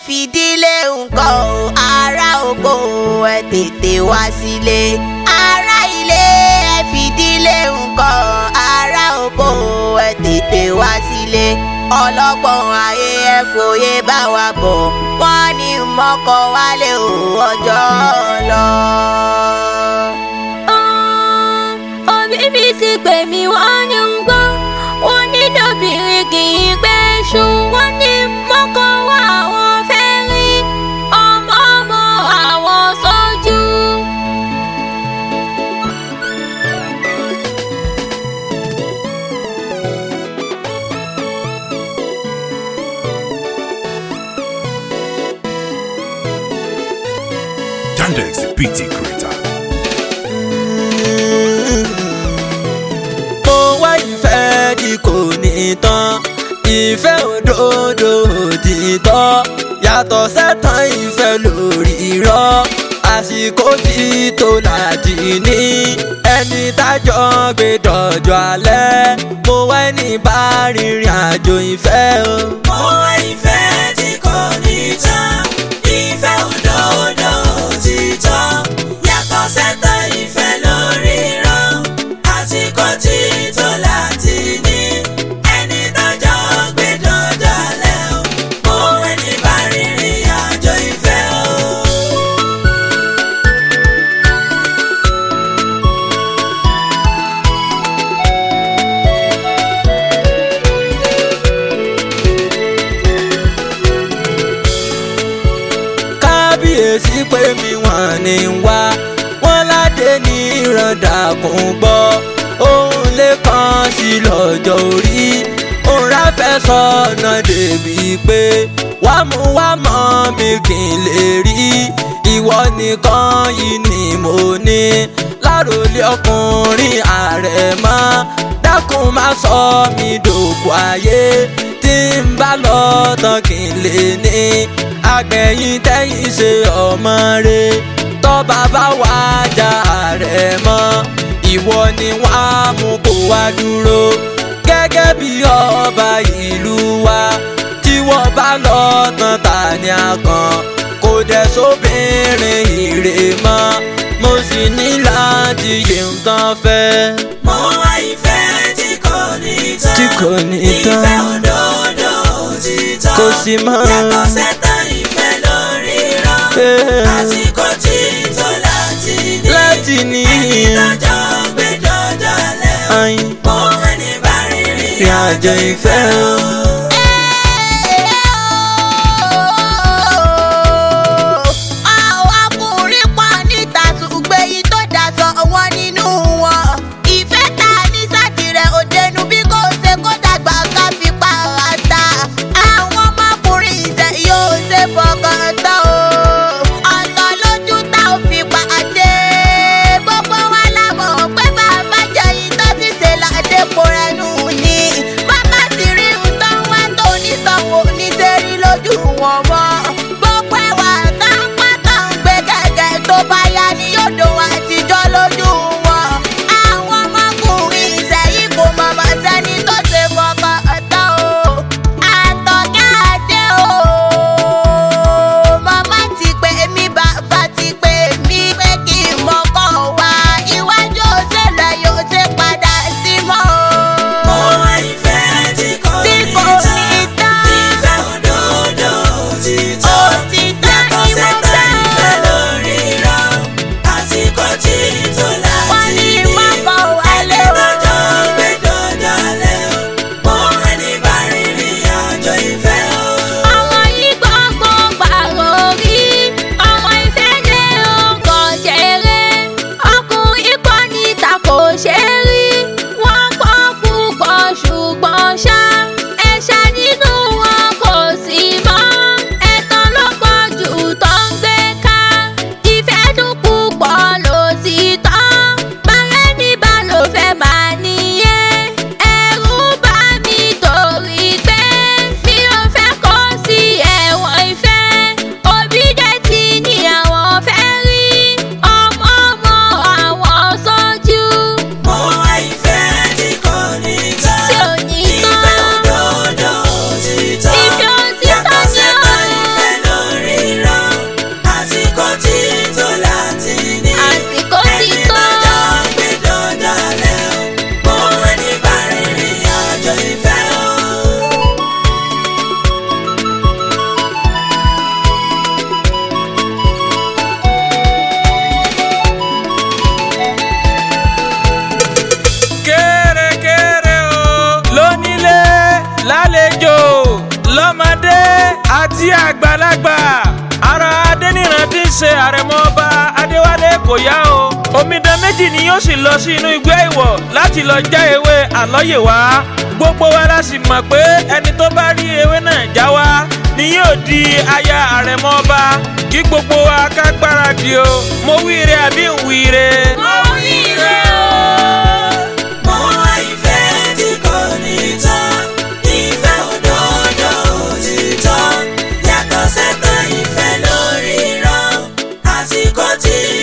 fìdílé nǹkan o ará oko ẹ tètè wá sílé ará ilé ẹ fìdílé nǹkan ará oko ẹ tètè wá sílé ọlọ́gbọ́n ayé ẹ fòye bá wa bọ̀ wọ́n ní mọ́kọ wálé o ọjọ́ lọ. òbí mi ti pè mí wọ́n ní ń gbọ́ wọ́n ní dòbìnrin kì í pẹ́ ṣu wọ́n ní mọ́kọ́ wá àwọn fẹ́ rí ọmọ ọmọ àwọn sójú. Yandex PT Creator. mo wá ìfẹ́ tí kò ní tán ìfẹ́ òdodo òtítọ́ yàtọ̀ sẹ́tàn ìfẹ́ lórí irọ́ àsìkò tí tó láti ní ẹni tájọ́ gbé dọ̀jọ́ alẹ́ mo wá ẹni bá rìnrìn àjò ìfẹ́ o. Mo wá ìfẹ́ tí kò ní tán, ìfẹ́ òdodo òtítọ́. Yàtọ̀ sẹ́tàn ìfẹ́ lórí irọ́, àsìkò tí tó láti ní. Ẹni tọ́jọ́ gbé dọ́jọ́ alẹ́ o, mo ẹni bá rìnrìn àjò ìfẹ́ o. kábíyèsí pé mi wọ́n ní wá wọ́n ládé ní ìrọ̀dàkùn gbọ́ òun lè kàn sí lọ́jọ́ orí òun ráfẹ́ sọ̀nà débi pé wá mú wá mọ́ mi kì í lè rí ìwọ nìkan yìí ni mo ní láròlé ọkùnrin ààrẹ mọ́ dákun má sọ mí dòkú ayé tí ń bá lọ tán kí n lè ní agbẹ̀yìn tẹ́yìn ṣe ọmọ rẹ tọ́ba bá wá já rẹ̀ mọ́ ìwọ ni wàá mú kó wá dúró gẹ́gẹ́ bí ọba ìlú wa tí wọ́n bá lọ tán ta ni a kàn kò dẹ̀ sóbìnrin ìrè mọ́ mo sì ní láti yè ń tán fẹ́. Mo wá ìfẹ́ tí kò ní tán. Tí kò ní tán. Ìfẹ́ òdodo òtítọ́. Kò sí mọ́. Yàtọ̀ sẹ́tàn ìfẹ́ lórí irọ́. Eh. Àsìkò tí tó láti ní. láti ní Ẹni tọ́jọ́ gbé dọ́jọ́ alẹ́ o. ayin Mo ẹni bá rìnrìn ìrìn àjò ìfẹ́ o. àwọn ọkùnrin pọ̀ níta ṣùgbọ́n èyí tó daṣọ wọn nínú wọn. ìfẹ́ ta ní sátìrẹ̀ òdenu bí kò ṣe kó dàgbà ká fi pa ara ta. àwọn ọmọkùnrin ìṣẹ̀ yóò ṣe fọkàn tán o. ọ̀tọ̀ lójú tá ò fi pàdé. gbogbo wa la mọ̀ pé bàbá jẹ́ ìtọ́ ti ṣe ládépò rẹ̀ nù ni. bàbá sì rí nǹkan wá àgbàlagbà ara adẹniran tí ń ṣe àrẹ̀mọ ọba adéwálé kò yá o omidan méjì ni yóò sì lọ sí inú igbó ìwọ̀ láti lọ já ewé àlọ́yè wá gbogbo wa la sì mọ̀ pé ẹni tó bá rí ewé náà já wá ni yóò di aya àrẹ̀mọ ọba kí gbogbo wa ká gbáradì o mo wíire àbí ń wíire. mo wíire o. Mo wá ìfẹ́ tí kò ní tán, ìfẹ́ òdodo òtítọ́, yàtọ̀ sẹ́tàn ìfẹ́ lórí irọ́, àsìkò tí